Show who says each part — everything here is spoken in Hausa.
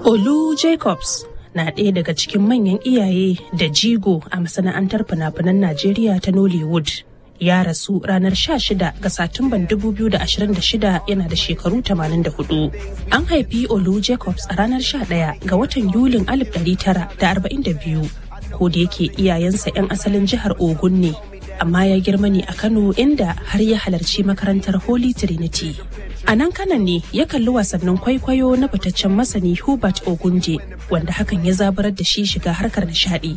Speaker 1: Olu Jacobs na ɗaya daga cikin manyan iyaye da jigo a masana'antar fina-finan Najeriya ta Nollywood. Ya rasu ranar 16 ga Satumban 2026 yana da shekaru 84. An haifi Olu Jacobs a ranar 11 ga watan Yulin 1942. Ko da yake iyayensa 'yan asalin jihar Ogun ne, amma ya girma ne a Kano inda har ya halarci makarantar Holy Trinity. A nan kanan ne ya kalli wasannin kwaikwayo na fitaccen masani Hubert Ogunje wanda hakan ya zabarar da shi shiga harkar nishadi